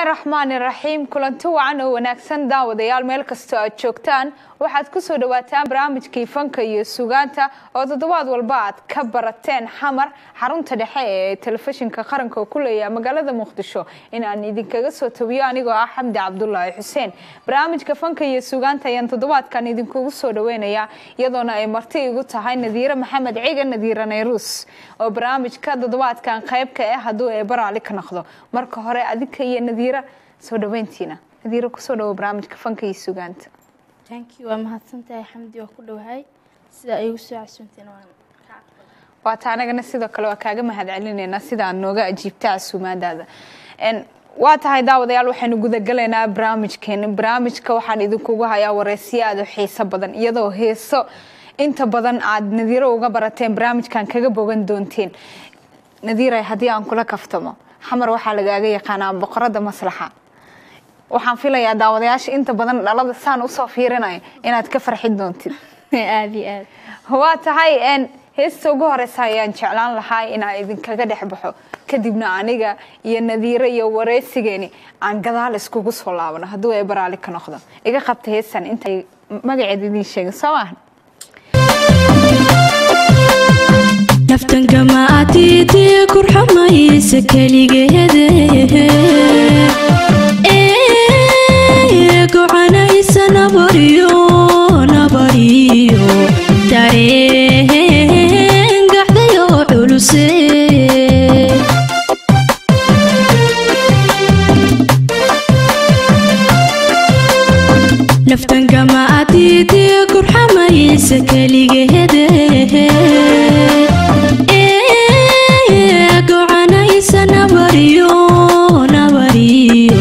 raxmaani raxiim kulanti wacan oo wanaagsan daawadayaal meel kastoo aad joogtaan waxaad kusoo dhawaataan barnaamijkii fanka iyo sugaanta oo toddobaad walba aad ka barateen xamar xarunta dhexe ee telefishinka qaranka oo ku leeyaha magaalada muqdisho in aan idinkaga soo tabiyo anigoo ah xamdi cabdulaahi xuseen barnaamijka fanka iyo sugaanta ayaan toddobaadkan idinkugu soo dhaweynayaa iyadoona ay marti igu tahay nadiire maxamed ciga nadiire nayruus oo barnaamijka toddobaadkan qayb ka ah hadduu ee baraali ka noqdo marka hore adinka iyo nadiira soo dhaweyntiina nadiira kusoo dhawo barnaamijka fanka iyo sugaanta thankyou waa mahadsantahay xamdi waa ku dhowahay sida ay igu soo casuunteen waan waata anagana sidoo kale waa kaaga mahad celineynaa sida aad nooga ajiibta casuumaadaada waa tahay daawadayaal waxaynu gudagalaynaa barnaamijkeena barnaamijka waxaan idinkugu hayaa wareysiyo aada u xiiso badan iyadoo heeso inta badan aad nadiiro uga barateen barnaamijkan kaga bogan doonteen nadiira haddii aan kula kaftamo xamar waxaa lagaaga yaqaanaa boqorada maslaxa waxaan filayaa daawadayaasha inta badan dhalada saan usoo fiirinaya inaad ka farxin doontid aada iyo aad waa tahay heesta ugu horeysa ayaan jeclaan lahaa inaan idinkaga dhex baxo kadibna aniga iyo nadiire iyo wareysigeeni aan gadaal iskugu soo laabano hadduu ay baraali ka noqdo iga qabta heestan intay magaceed idiin sheegin soo maahan naftangama atiitii kurxamaysa keligeede gocanaysa nabariyo nabariyo dareen gaxdayo culuse naftangama atiitii kurxamaysa keligeede gocanaysa nabariyo nabariyo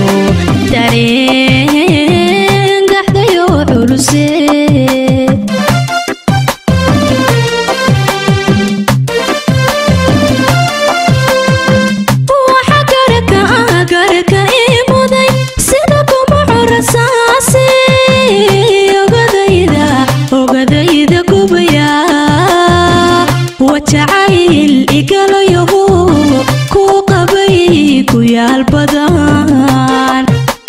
dareen gaxdayo culuse waxa garaka garaka ii muday sida kuma curasaasi ogadayda ogadayda gubaya wajacayl igalayahu ku qabay ku yaal badan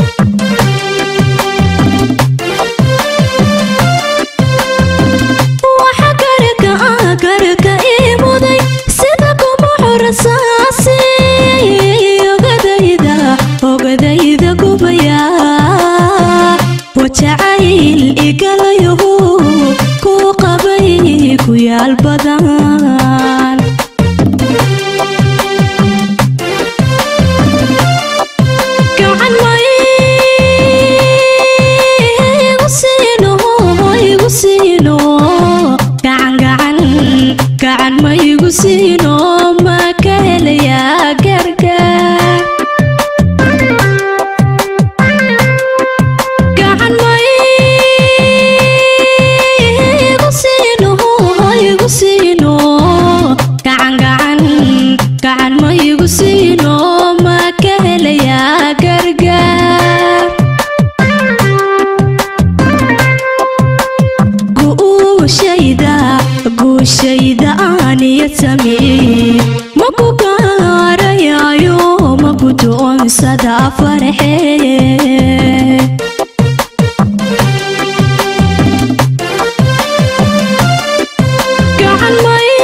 waxa garaka garaka ii muday sida kuma curasaasi ogadayda ogadayda gubaya wajacayl igalayahu ku qabay ku yaal badan gacan maigu siino igu siino gacan gacan gacan ma igu siino ma ka helayaa gargaar gacan maigu siino igu siino gacan gacan gacan ma igu siino ma ka helayaa gargaar guushayda guushayda aaniya samee ma ku gaarayayo ma ku doonsada farxee gacan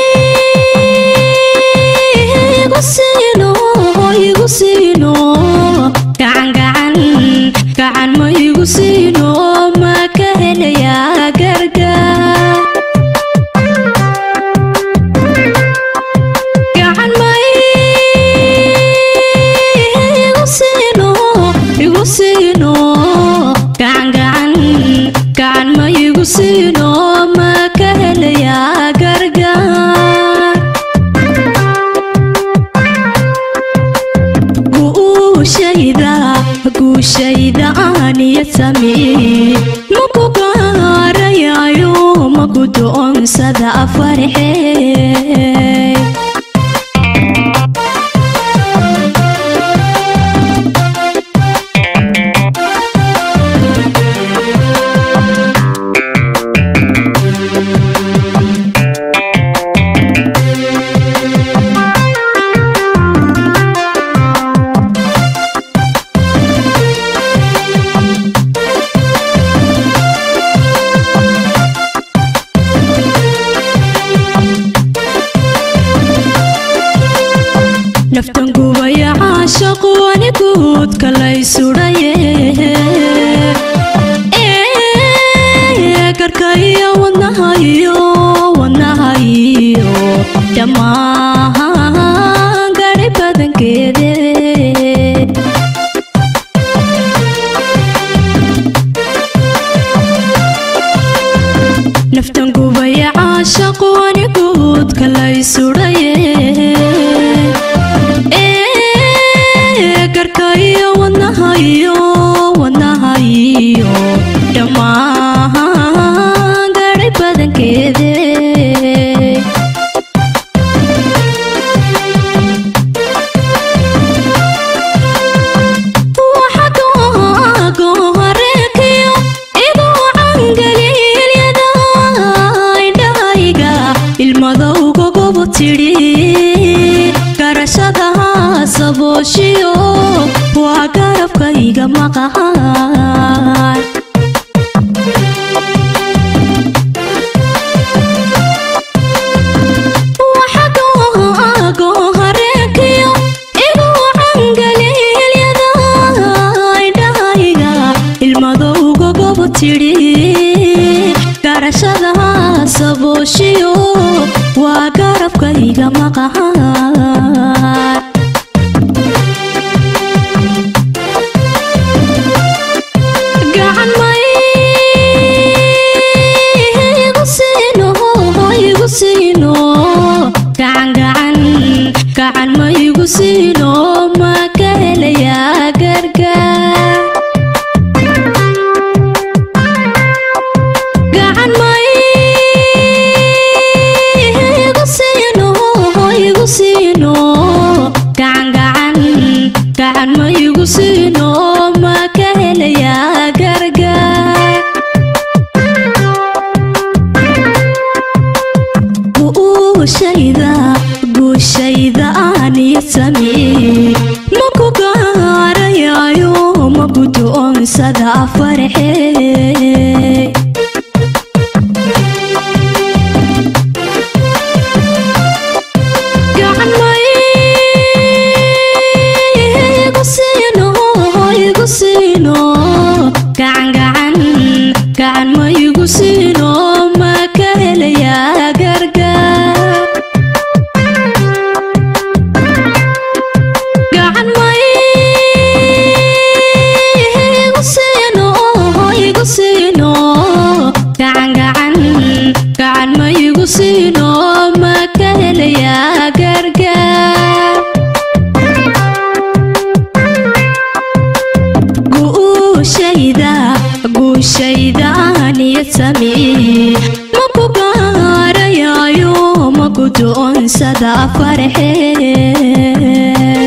maigu siino igu siino gacan gacan gacan ma igu siino ma ka helayaa gargaar gacan maigu siino igu siino gacan gacan gacan ma igu siino ma ka helayaa gargaar guushayda guushayda aaniya samee ma ku gaarayayo ma ku doonsada farxee naftan gubaya caashaqu aniguudka lay sudhaye garkaiyo wadnahayo wadnahayo dhammaan gari badankeede naftan gubaya caashaqu aniguudka lay sudhaye garkaiyo wadnahayo wadnahayo dhammaan gari badankeede waxagohoreekiyo iguu cangaliilyada indhahayga ilmadowga gobo tidhi garashadaha sabooshiyo waa garabkayga maqahan waxagohoreekiyo iguu cangaliilyada indhahayga ilmadowga gobo tidhi garashadaha sabooshiyo waa garabkayga maqahan gacan may igu siino igu siino gacan gacan gacan ma igu siino ma ka helayaa gargaar gacan may igu siino igu siino gacan gacan gacan ma igu siino ma ka helayaa gargaar guushayda guushayda aaniyo samee maku gaarayayo maku doonsada farxee gacan may igu siino igu siino gacan gacan gacan ma igu siino ma ka helayaa gargaar gacan may igu siino igu siino gacan gacan gacan ma igu siino ma ka helayaa gargaar guushayda guushayda aaniyo samee maku gaarayayo maku doonsada farxee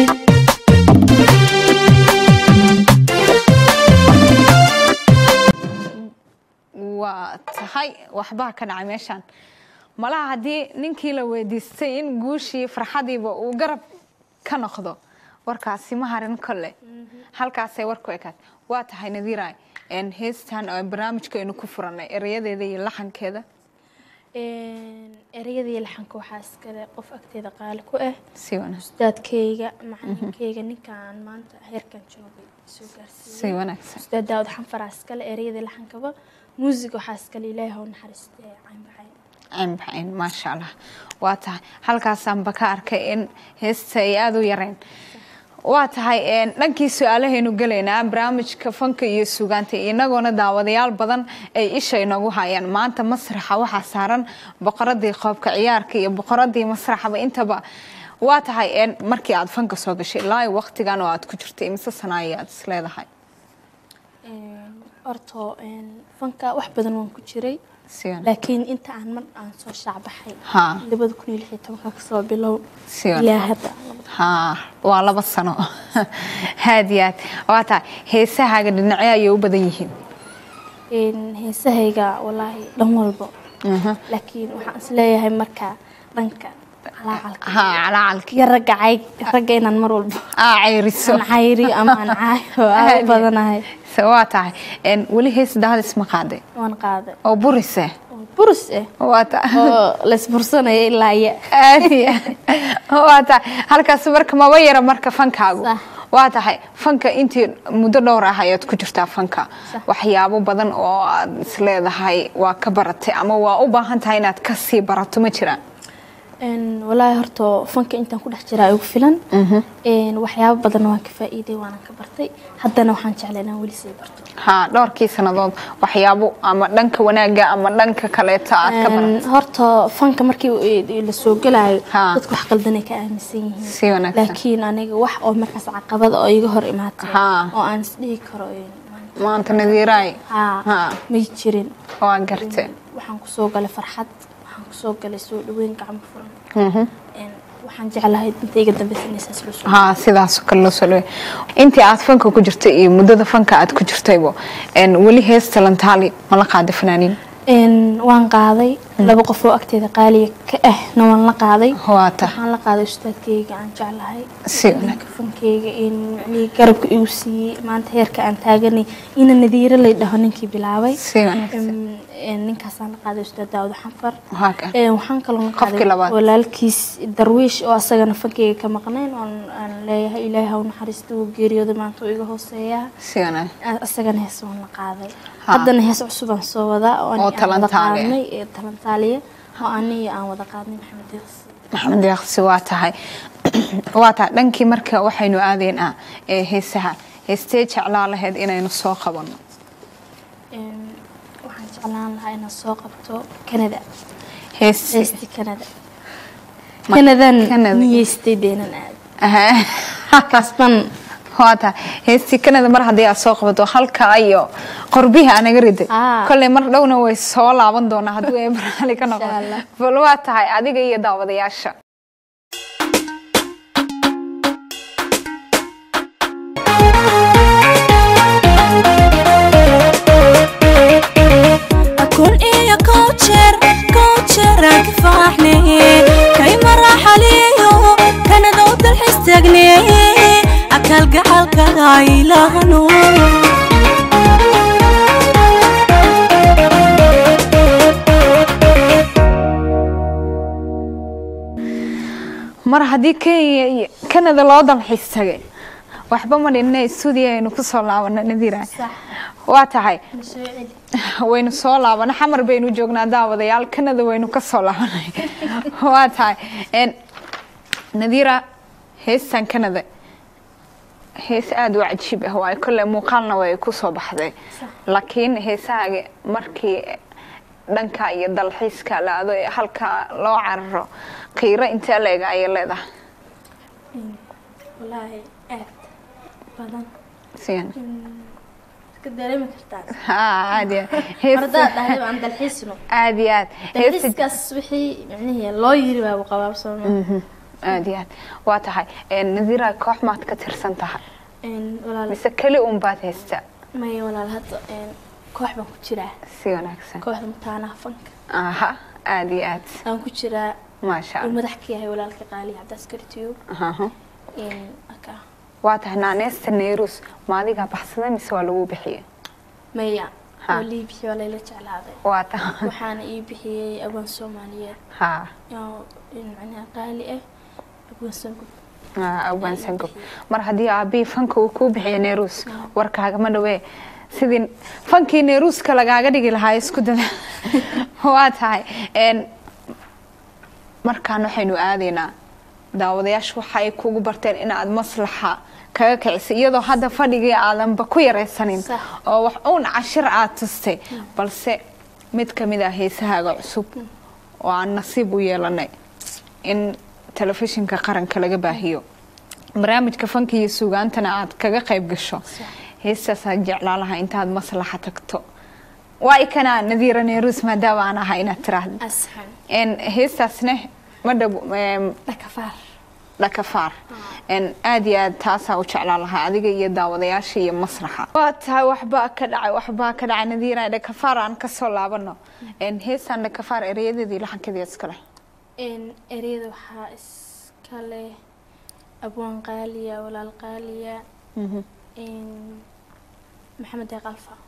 waa tahay waxbaa ka dhacay meeshaan malaha haddii ninkii la weydiistay in guushii farxadiiba uu garab ka noqdo warkaasi ma harin kolle halkaasay warku ekaad waa tahay nadiiray heestan oo barnaamijkeenu ku furanay erayadeeda iyo laxankeeda ereyadii laxanka waxaa iskale qof agteeda qaali ku ah si wanaagsan ustaadkayga macalinkayga ninkaan maanta heerkan joogay soo si gaarsiiyey wanaagsan ustaad daawud xanfaraa iskale ereyadii laxankaba muusig waxaa iskale ilaahay hau naxariistee caynbaxayn caynbaxayn maasha allah waa tahay halkaasaanba ka arkay in heesta ay aada u yareen waa tahay dhankii su-aalahaynu gelaynaa barnaamijka fanka iyo sugaanta inagoona daawadayaal badan ay isha inagu hayaan maanta masraxa waxaa saaran boqoradii qoobka ciyaarka iyo boqoradii masraxaba intaba waa tahay markii aad fanka soo gashay ilaa waqtigan oo aad ku jirtay imise sanaayo aad is leedahay horto fanka wax badan waan ku jiray si wanaagsan laakiin inta aan mar aan soo shaacbaxay Ha. labada kun iyo lix iyo tobanka kasoo bilow Si wanaagsan. ilaa hadda haa waa laba sano aad iyo aad waa tahay heesahaaga dhinacyo ayay u badan yihiin Een, heesahayga walaahi dhan walbo laakiin waxaan isleeyahay marka dhanka calaacalka haa calacalki iyo ragga cayg ragga inaan mar walbo aa cayriso aan cayri ama aan caayo aad u badanahay se waa tahay een, weli hees daadis ma qaaday waan qaaday oo burise oo burus ah waa ta oo laysbursanaya ilaa ya aad iyo aad. waa tahay halkaas marka maba yara marka fankaagu Sax. waa tahay fanka intii muddo dhowr ah ayaad ku jirtaa fanka Sax. waxyaabo badan oo aad isleedahay waa ka baratay ama waa u baahan tahay inaad kasii barato ma jiraan Een, walaahi horta fanka intaan ku dhex jiraa igu filan Een, waxyaabo badan waan ka faa'iiday waanan ka bartay haddana waxaan jeclay inaan weli sii barto ha dhowrkii sannadood waxyaabo ama dhanka wanaaga ama dhanka kaleeta aad ka baratay Een, horta fanka markii uu- la soo gelayo Ha. dadku wax qaldanay ka aaminsan yihiin Si wanaagsan. laakiin aniga wax oo markaas caqabada oo iga hor imaatay Ha. oo aan isdhihi karo een, maanta nadiiraay ha Ha. may jirin waa garte waxaan kusoo galay farxad waxaan kusoo galay soo dhaweyn gacmo furan Mhm. Een, waxaan jeclahay inta iga dambeysa inay saas loo soo haa sidaas oo kale loo soo dhaweey intii aad fanka ku jirtay iyo muddada fanka aad ku jirtaybo een, weli heesta lantaali ma la qaada fanaaniin Een, waan qaaday laba qof oo agteeda qaaliga ka ahna waan la qaaday waa ta waxaan la qaaday ustaadkayga aan jeclahay Si wanaag- kafankayga in macnihii garabka igu siiyey maanta heerka aan taaganay ina nadiiro lay dhaho ninkii bilaabay si wanaagsan Een, een, ninkaasaan la qaaday ustaad daawud xanfar waa ka Een, waxaan kaloo la Qofkii qaaday labaad. walaalkiis darwiish oo asagana fankayga ka maqnayn oon aan leeyahay ilaahay ha u naxariista uu geeriyooday maanta uu iga hooseeyaa si wanaag asagana hees waan la qaaday Ha. haddana hees cusub aan soo wadaa oo Oo ani aan wada talantaale. qaadnay ee talantaaliya oo aniga aan wada qaadnay maxamed deeqsi maxamed deeqsi waa tahay waa tahay dhankii marka waxaynu aadeen ah ee heesaha heestee jeclaa lahayd inaynu soo qabanno Een, waxaan jeclaan lahaa inaan soo qabto canada hees heesti canada Ma- canadan Canada. niyeystay deenan aad Aha. kasban waa tahay heestii kanada mar haddii aad soo qabato halkaa iyo qorbihi anaga riday Ah. kolley mar dhowna way soo laaban doonaa hadduu ee baraali ka noqdo Insha Allah. bal waa tahay adiga iyo daawadayaasha kun iyo kow jeer kow jeer aan ka faaxne kay maraxaliyo kanada u dalxiis taagne akal gacalkaga ilaahano mar haddii kenya iyo kanada loo dalxiis tagay waxba ma dhinna stuudiyo aynu ku soo laabano nadiira sax waa tahay soo celi waynu soo laabana xamar baynu joognaa daawadayaal kanada waynu ka soo laabanay waa tahay Een, nadiira heestan kanada hees aada u cajiib ah waayo kolley muuqaalna way ku soo baxday laakiin heesahaaga markii dhanka iyo dalxiiska la aado ee halkaa loo cararo qiiro intee leega ayay leedahay walaahi aad badan siyan iska dareemi kartaa haa aada iyo mar haddaad dhahday aan dalxiisno aada iyo aad heesta dalxiiskaas wixii micnihii loo yiri baaba qabaabsooma aada iyo aad waa tahay Een, nadiira koox maad ka tirsan tahay walaal mise keli un baad haystaa maya walaal hadda een, koox baan ku jiraa si wanaagsan kooxda mataanaha fanka aha aada iyo aad aan ku jiraa maasha uu allah madax ka yahay walaalka qaaliya cabdaaskari tiyub Aha. aka waa tahay naaneesta neerus ma adigaa baxsaday mise waa lagu bixiyey maya Ha. oo lii bixiyey waa layla jeclaaday waa tahay waxaana ii bixiyey abwaan soomaaliyeed ha oo in macnaha qaali ah abwaan sangub awaan sangob mar haddii aabbii fanka uu kuu bixiyo neerus warkaagama dhawee sidii fankii neeruuska lagaaga dhigi lahaa isku dada waa tahay Een, markaan waxaynu aadaynaa daawadayaashu waxa ay kugu barteen inaad maslaxa kaga kicisay iyadoo hadda fadhigii aadanba ku yaraysanin Sax. oo wax uun cashir aad tustay balse mid ka mid ah heesahaaga cusub oo aan nasiib u yeelanay in telefishinka qaranka laga baahiyo barnaamijka fanka iyo sugaantana aad kaga qayb gasho heestaasaan jeclaa lahaa intaad maslaxa tagto waa ikanaa nadiira neerus maadaama aan ahay inaad tiraahda asxan En heestaasne ma dhab em, dhakafaar dhakafaar En aad iyo aad taasaa u jeclaa lahaa adiga iyo daawadayaasha iyo masraxa waa tahay waxbaa ka dhacay waxbaa ka dhacay nadiira dhakafaar aan kasoo laabano En heestaan dhakafaar ereyadeedii laxankeedii iskale ereyada waxaa iska leh abwaan qaaliya walaal qaaliya maxamed deeq alfa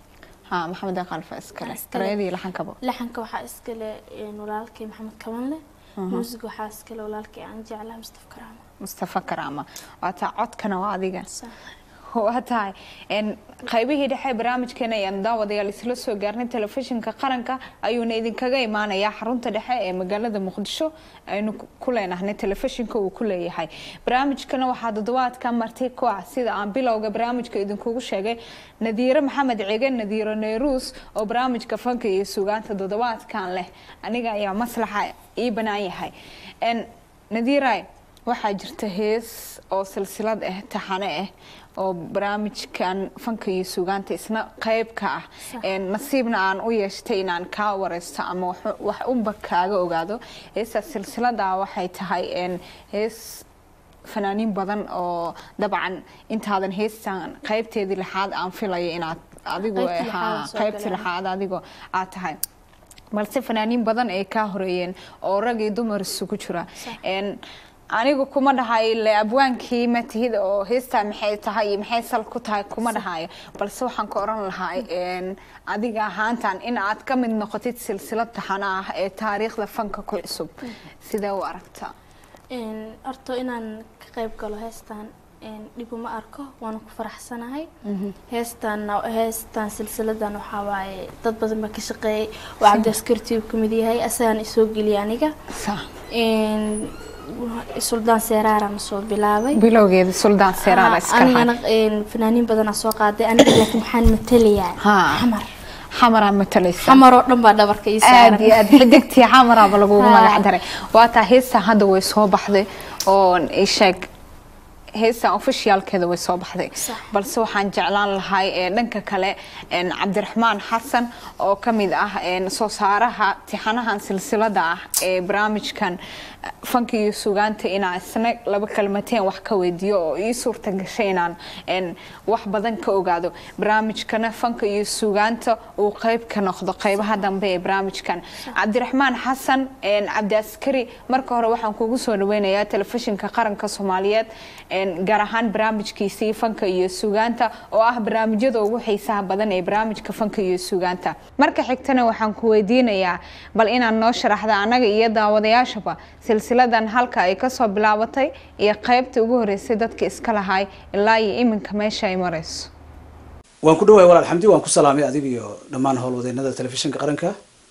ha maxamed deeq alfa iskale Iskale. erayadii laxankaba laxanka waxaa iskale een, walaalkay maxamed kabanle muusiga waxaa iskale walaalkay aan jeclaha mustaf karaama mustafa karaama waa taa codkana waa adiga Sax. waa tahay n qaybihii dhexe barnaamijkeena ayaan daawadayaal isla soo gaarnay telefishinka qaranka ayuuna idinkaga imaanayaa xarunta dhexe ee magaalada muqdisho aynu ku leenahnay telefishinka uu ku leeyahay barnaamijkana waxaa toddobaadka marti ku ah sida aan bilowga barnaamijka idinkugu sheegay nadiire maxamed cige nadiiro neyruus oo barnaamijka fanka iyo sugaanta toddobaadkan leh aniga ayaa maslaxa ii banaan yahay n nadiiray waxaa jirta hees oo silsilad ah taxane ah oo barnaamijkan fanka iyo sugaanta isna qayb ka ah Een, nasiibna aan u yeeshtay inaan kaa wareysto ama wax- wax unba kaaga ogaado heestaas silsilada waxay tahay een, hees fanaaniin badan oo dabcan intaadan heestan qaybteedii lixaad aan filayo inaad adigu Qaybtii lixaad haa, aan soo qaybtii galay. lixaad adigo aad tahay balse fanaaniin badan ay kaa horeeyeen oo rag iyo dumar isugu jira Een, anigu kuma dhahayo le abwaankii matihid oo heestaa maxay tahay iyo maxay sal ku tahay kuma dhahayo balse waxaan ka oran lahaa een, adiga ahaantan in aad ka mid noqotid silsilad taxana ah ee taariikhda fanka ku cusub sidee u aragtaa Een, horta inaan ka qayb galo heestan een, dhib uma arko waana ku faraxsanahay heestan heestan silsiladan waxaa waaye dad badan baa ka shaqeeyay oo cabdiaskar tube ka mid yahay asagaan isoo geliyay aniga Sa- Een, suldaan seeraarana soo bilaabay bilowgeeda suldaan seeraara iska anigana lahaa een, fanaaniin badanaa soo qaaday aniga laakiin waxaan matalayaa Haa. xamar xamaraa matalaysa xamar oo dhan baa dhabarka ii aad saaran iyo aad xidigtii xamaraaba lagugu Haa. magac daray waa taa heestan hadda way soo baxday oo ii sheeg heestan ofishiyaalkeeda way soo baxday Sax. balse waxaan jeclaan lahay ee dhanka kale een, cabdiraxmaan xasan oo ka mid ah een, soo saaraha tixanahan silsilada ah ee barnaamijkan eh, fanka iyo sugaanta inaan isna laba kalmateen wax ka weydiiyo oo ii suurta gashay inaan een, wax badan ka ogaado barnaamijkana fanka iyo sugaanta uu qayb ka noqdo qaybaha dambe ee barnaamijkan cabdiraxmaan xasan een, cabdi askari marka hore waxaan kugu soo dhaweynayaa telefishinka qaranka soomaaliyeed een, gaar ahaan barnaamijkiisii fanka iyo sugaanta oo ah barnaamijyada ugu xiisaha badan ee barnaamijka fanka iyo sugaanta marka xigtana waxaan ku weydiinayaa bal inaad noo sharaxda annaga iyo daawadayaashaba silsiladan halka ay kasoo bilaabatay iyo qaybta ugu horeysay dadka iska lahay ilaa iyo iminka meesha ay marayso waan ku dhawahay walaal xamdi waan ku salaamay adiga iyo dhammaan howlwadeennada telefishinka qaranka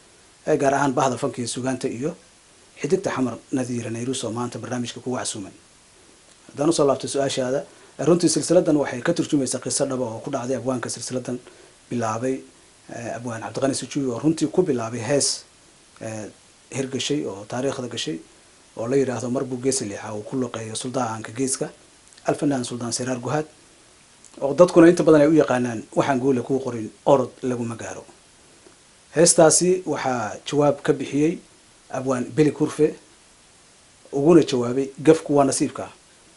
ee gaar ahaan bahda fanka iyo sugaanta iyo xidigta xamar nadiira nayrus oo maanta barnaamijka kugu casuuman haddaan usoo laabto su-aashaada runtii silsiladan waxay ka turjumaysaa qiso dhaba oo ku dhacday abwaanka silsiladan bilaabay eh, abwaan cabdiqani sujuubi oo runtii ku bilaabay hees eh, hirgashay oo taariikhda gashay oo la yidhaahdo marbuu geesi liixa uu ku luqeeyo suldaanka geeska alfanaan suldaan siraar guhaad oo dadkuna inta badan ay u yaqaanaan waxaan guule kuu qorin orod laguma gaaro heestaasi waxaa jawaab ka bixiyey abwaan beli kurfe uguna jawaabay gafku waa nasiibka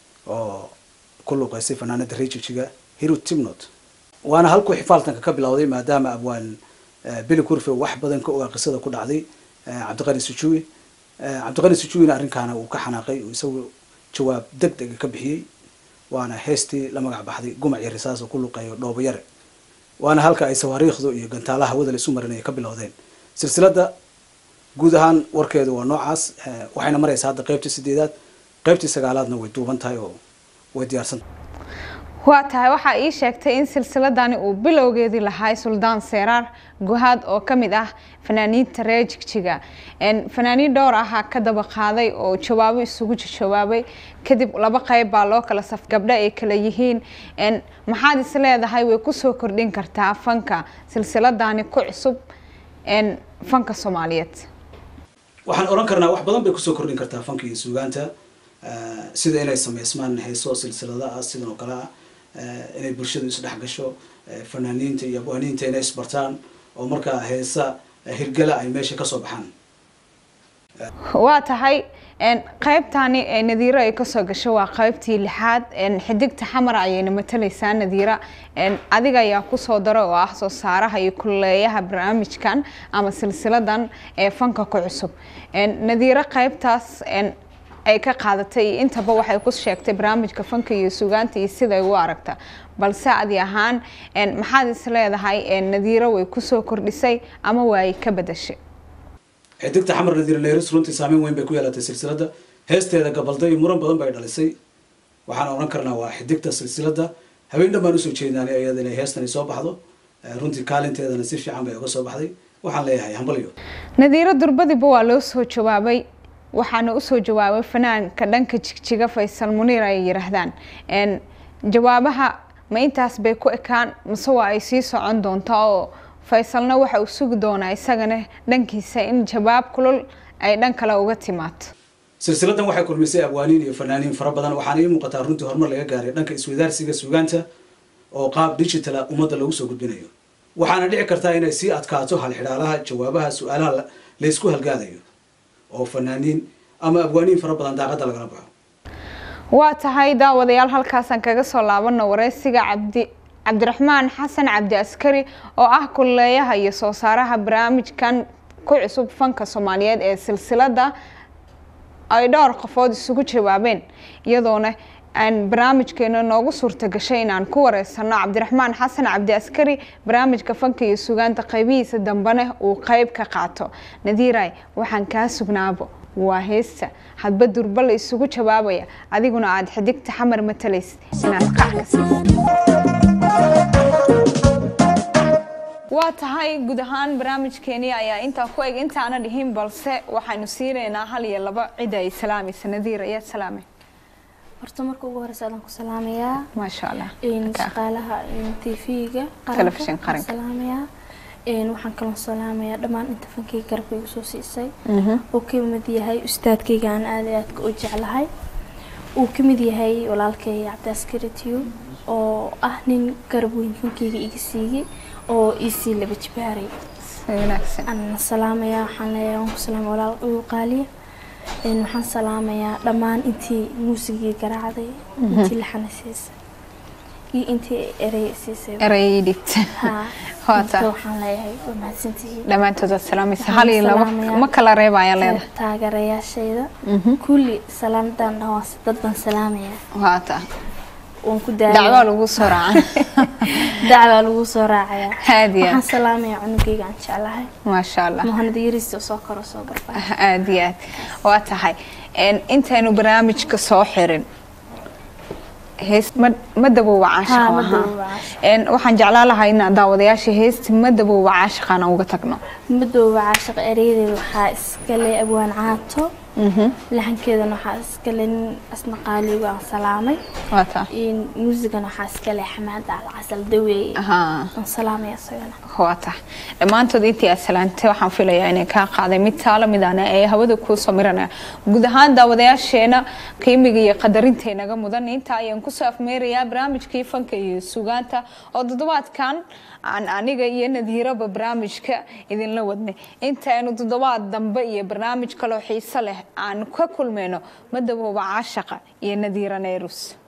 oo ku luqeysay fanaanada rejijiga hirut timnot waana halkuu xifaaltanka ka bilowday maadaama abwaan eh, beli kurfe wax badan ka ogaa qisada ku dhacday eh, cabdiqani sujuwi Eh, cabdiqani sujuwina arrinkaana uu ka xanaaqay uu isagu jawaab deg dega ka bixiyey waana heestii la magac baxday gumac iyo risaas oo ku luqeeyo dhoobo yare waana halka ay sawaariikhdu iyo gantaalaha hawada la isu marin ay ka bilowdeen silsilada guud ahaan warkeedu waa noocaas eh, waxayna maraysaa hadda qaybtii sideedaad qaybtii sagaalaadna way duuban tahay oo way diyaarsan waa tahay waxaa ii sheegtay in silsiladani uu bilowgeedii lahay suldaan seeraar guhaad oo ka mid ah fanaaniinta reer jigjiga Een, fanaaniin dhowr ahaa ka daba qaaday oo jawaabo isugu jawaabay kadib laba qayb baa loo kala saf gabdho ay kala yihiin Een, maxaad is leedahay way kusoo kordhin kartaa fanka silsiladani ku cusub een, fanka soomaaliyeed waxaan oran karnaa wax badan bay kusoo kordhin kartaa fanka iyo suugaanta eh, sida inay sameysmaan heeso silsilada ah sidan oo kale ah eh, inay bulshadu isdhex gasho eh, fanaaniinta iyo abwaaniinta inay isbartaan oo markaa heesa eh, hirgala ay meesha kasoo baxaan waa tahay een, qaybtani ee nadiiro ay kasoo gasho waa qaybtii lixaad een, xidigta xamara ayayna matalaysaa nadiira een, adiga ayaa kusoo daro oo ah soo saaraha iyo kuleeyaha barnaamijkan ama silsiladan ee fanka ku cusub Een, nadiiro qaybtaas een, ay ka qaadatay iyo intaba waxay ku sheegtay barnaamijka fanka iyo sugaanta iyo siday u aragta balse adi ahaan een, maxaad is leedahay een, nadiiro way kusoo kordhisay ama waay ka bedashay xidigta xamar nadiir nairis runtii saameyn weyn bay ku yeelatay silsiladda heesteeda gabalday muran badan bay dhalisay waxaan oran karnaa waa xidigta silsiladda habeen dhan baan usoo jeednaanay iyada inay heestani soo baxdo Eh, runtii kaalinteedana si fiican bay uga soo baxday waxaan leeyahay hambalyo nadiiro durbadiba waa loo soo jawaabay waxaana usoo jawaabay fanaanka dhanka jigjiga faysal muniir ay yiraahdaan Een, jawaabaha ma intaas bay ku ekaan mase waa ay sii socon doontaa oo faysalna waxa uu sugi doonaa isagana dhankiisa in jawaab kulul ay dhan kale uga timaado silsiladan waxay kulmisay abwaaniin iyo fanaaniin fara badan waxaana ii muuqataa runtii horumar laga gaaray dhanka iswadaarsiga sugaanta oo qaab digitala ummadda lagu soo gudbinayo waxaana dhici kartaa inay sii adkaato halxidhaalaha jawaabaha su-aalaha la- laysku halgaadayo oo fanaaniin ama abwaaniin fara badan daaqadda lagala baxo waa tahay daawadayaal halkaasaan kaga soo laabano wareysiga cabdi cabdiraxmaan xasan cabdi askari oo ah kuleeyaha iyo soo saaraha barnaamijkan ku cusub fanka soomaaliyeed ee silsilada ay dhowr qofood isugu jawaabeen iyadoona aan barnaamijkeena noogu suurta gashay inaan ku wareysano cabdiraxmaan xasan cabdi askari barnaamijka fanka iyo sugaanta qaybihiisa dambena uu qeyb ka qaato nadiiray waxaan kaa sugnaabo waa heesta hadba durba la isugu jawaabaya adiguna aada xidigta xamar matalaysid inaad qackas waa tahay guud ahaan barnaamijkeeni ayaa intaa ku eg intaana dhihin balse waxaynu siinaynaa hal iyo laba cid ay salaamaysa nadiir ayaad salaamay horta marka ugu horeysa adaan ku salaamayaa maasha allah een, Ka- shaqaalaha tv-ga Telefishin qaranka. salaamayaa een, waxaan kaloo salaamayaa dhammaan inta fankeyga garabka igu soo siisay uu ka mid yahay ustaadkayga aan aad iyo aadka u jeclahay uu ka mid yahay walaalkay cabdiaskari tiyo oo ah nin garab weyn fankeyga iga siiyey oo iisii laba jibaaray si wanaagsan aan salaamayaa waxaan leeyahay waan ku salaamay walaal ugu qaaliya een waxaan salaamayaa dhammaan intii muusigii garaacday intii laxana siisay iyo intii erey siisay erayay dhigta haa Waa inta tahay. waxaan leeyahay waa mahadsantihiin dhammaantood waad salaamaysa Waxaan hal iyo laba salaamayaa. ma kala reeba ayaa leedahay taageerayaashayda kulli salaantan dhawaas dad baan salaamayaa waa tahay waan ku dacwaa daaya lagu soo raacan dacwaa lagu soo raacayaa aad iyo waxaan aad salaamayaa cunugayga aan jeclahay maasha allah muhanad yariista oo soo koro soo barbaa aad iyo aad waa tahay Een, intaynu barnaamijka soo xirin hees ma ma dabooba Haa, caashiq ma ahaa. dabooba caashiq. Een, waxaan jeclaan lahaa inaan daawadayaasha heesti ma dabooba caashiqaan uga tagno madooba caashiq ereydeeda waxaa iskale abwaan caato laxankeedana waxaa iskale nin asna qaaligu aan salaamay waa tahay in muusigana waxaa iskale xamaada alcasal daweeye Ahaa. aan salaamaya isagana waa tahay dhammaantood intii aad salaantay waxaan filayaa inay kaa qaaday mid taala midaan ee hawada kuu samiranaya guud ahaan daawadayaasheena qiimiga iyo qadarinta inaga mudan inta ayaan kusoo afmeerayaa barnaamijkii fanka iyo sugaanta oo toddobaadkan aan aniga iyo nadiiraba barnaamijka idinla wadnay intaaynu toddobaad dambe iyo barnaamij kaloo xiiso leh aan ka kulmayno madabooba caashaqa iyo nadiira neyrus